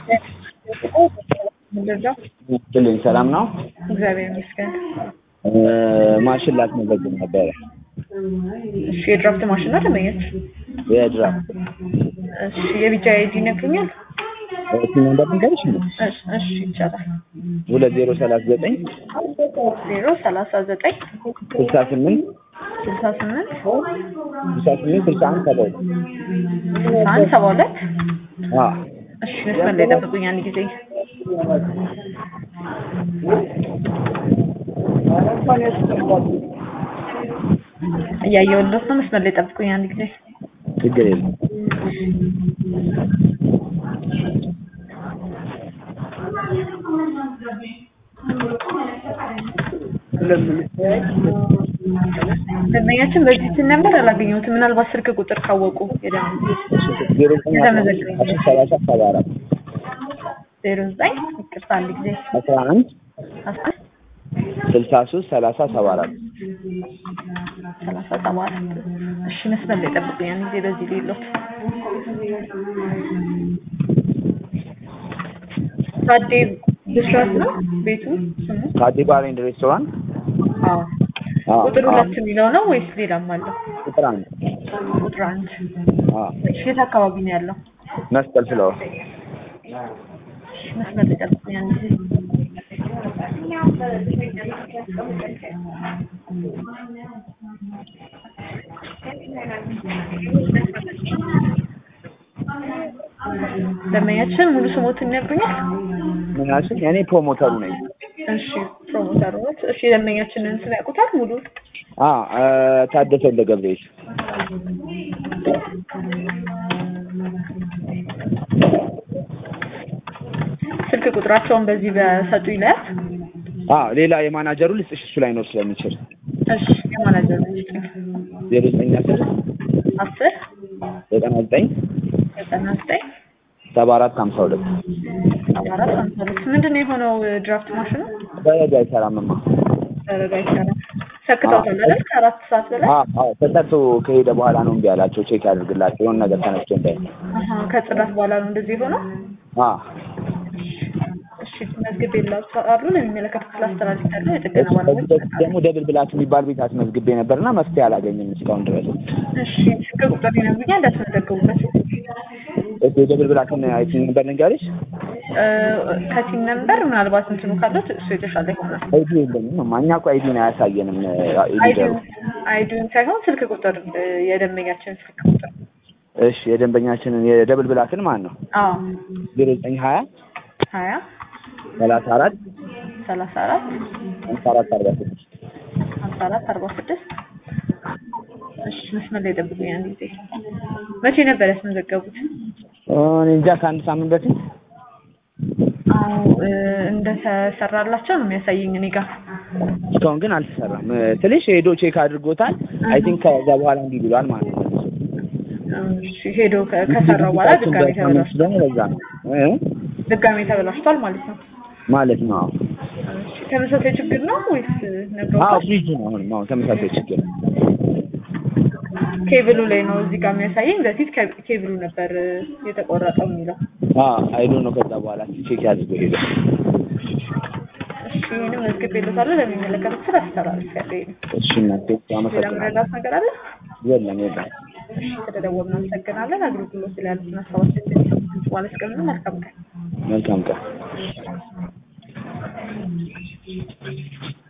ብልኝ ሰላም ነው። እግዚአብሔር ይመስገን። ማሽን ላስመዘግብ ነበረ። እሺ የድራፍት ማሽን ነው ደንበኛች? የድራፍት እሺ የቢጫ አይዲ ይነግሩኛል? ስም እንደምንገርሽ እሺ እሺ ይቻላል። ሁለት ዜሮ ሰላሳ ዘጠኝ ዜሮ ሰላሳ ዘጠኝ ስልሳ ስምንት ስልሳ ስምንት ስልሳ ስምንት ስልሳ አንድ ሰባ ሁለት ስልሳ አንድ ሰባ ሁለት አዎ እሺ መስመር ላይ ጠብቁኝ አንድ ጊዜ እያየሁለት ነው። መስመር ላይ ጠብቁኝ አንድ ጊዜ ችግር የለም። ደንበኛችን በዚህ ስልክ ነበር አላገኘሁትም። ምናልባት ስልክ ቁጥር ካወቁ የደም ዜሮ ዘጠኝ አስራ ሰላሳ ሰባ አራት ዜሮ ዘጠኝ ይቅርታ አንድ ጊዜ አስራ አንድ አስር ስልሳ ሶስት ሰላሳ ሰባ አራት ሰላሳ ሰባ አራት እሺ መስመር ላይ ጠብቁኝ አንድ ጊዜ በዚህ ሌሎት ታዴ ብስራት ነው ቤቱ ስሙ ካዲ ባር ኤንድ ሬስቶራንት አዎ አዎ፣ ቁጥር አዎ። ሁለት የሚለው ነው ወይስ ሌላም አለው ቁጥር አንድ ቁጥር አንድ አዎ። እሺ የት አካባቢ ነው ያለው መስቀል ፍለወር እሺ መስመር ላይ ጠብቁኝ አንድ ጊዜ ደንበኛችን ሙሉ ስሞትን ይነግሩኛል? ምን ያልሽኝ? እኔ ፕሮሞተሩ ነኝ። እሺ ፕሮሞተር ኖት። እሺ የደንበኛችንን ስም ያውቁታል? ሙሉ አ ታደሰ ወልደ ገብርኤል ስልክ ቁጥራቸውን በዚህ በሰጡ ይለያል። አ ሌላ የማናጀሩ ልስጥሽ እሱ ላይ ኖር ስለሚችል እሺ የማናጀር ልጅ ዜሮ ዘጠኝ አስር አስር ዘጠና ዘጠኝ ዘጠና ዘጠኝ ሰባ አራት ሀምሳ ሁለት ሰባ አራት ሀምሳ ሁለት ምንድን ነው የሆነው? ድራፍት ማሽኑ በረዶ አይሰራምማ። ደረጋ ይሰራል። ሰክተውታል አይደል? ከአራት ሰዓት በላይ አ አዎ ተጠርቶ ከሄደ በኋላ ነው እምቢ ያላቸው። ቼክ ያድርግላቸው የሆነ ነገር ተነስቶ እንዳይ አሀ፣ ከጽዳት በኋላ ነው እንደዚህ የሆነው። አ እሺ መዝግብ የላቸዋሉ ለሚመለከቱት ስላስተላልፍ ያለው የጥገና ከዚህ ባለሙያዎች በፊት ደግሞ ደብል ብላት የሚባል ቤት አስመዝግቤ ነበርና መፍትሄ አላገኘም እስካሁን ድረስ። እሺ ስልክ ቁጥር ይነግሩኛል እንዳስመዘገቡበት እሺ የደብል ብላትን አይቲኝ ነበር ልንገርሽ። ከቲም ነምበር ምናልባት እንትኑ ካለት እሱ የተሻለ ይሆናል። አይዲ የለኝም እማ እኛ እኮ አይዲን አያሳየንም። ሊደሩ አይዲውን አይዲውን ሳይሆን ስልክ ቁጥር የደንበኛችን ስልክ ቁጥር እሺ የደንበኛችንን የደብል ብላትን ማን ነው? አዎ ዜሮ ዘጠኝ ሀያ ሀያ ሰላሳ አራት ሰላሳ አራት ሀምሳ አራት አርባ ስድስት ሀምሳ አራት አርባ ስድስት እሺ መስመር ላይ ጠብቁኝ አንድ ጊዜ መቼ ነበር ያስመዘገቡት? እኔ እንጃ ከአንድ ሳምንት በፊት አዎ እ እንደተሰራላቸው ነው የሚያሳየኝ እኔ ጋር እስካሁን ግን አልተሰራም። ትንሽ ሄዶ ቼክ አድርጎታል። አይ ቲንክ ከዛ በኋላ እንዲህ ብሏል ማለት ነው። እሺ ሄዶ ከ- ከሰራው በኋላ ድጋሜ ተበላሽቷል ደግሞ ለዛ ነው እ? ድጋሜ ተበላሽቷል ማለት ነው። ማለት ነው። አዎ እሺ ተመሳሳይ ችግር ነው ወይስ አዎ ነግረውታል? ፍሪጅ ነው አሁንም አሁን ተመሳሳይ ችግር ኬብሉ ላይ ነው እዚህ ጋር የሚያሳየኝ። በፊት ከ- ኬብሉ ነበር እ፣ የተቆረጠው የሚለው። አዎ አይዶ ነው። ከዛ በኋላ ቼክ ያድርጎ ሄዶ እሺ ይህንም መዝግብ የለታለሁ ለሚመለከቱት ስራ አስተላልፍ ያለኝ ነው። እሺ እናቴ ሌላ አመሰግናለሁ። ምረዳት ነገር አለ? የለም የለም። እሺ ስለደወልን እናመሰግናለን። አገልግሎት ላይ ያሉትን ሀሳቦችን በኋላ እስከምን መልካም ቀን መልካም ቀን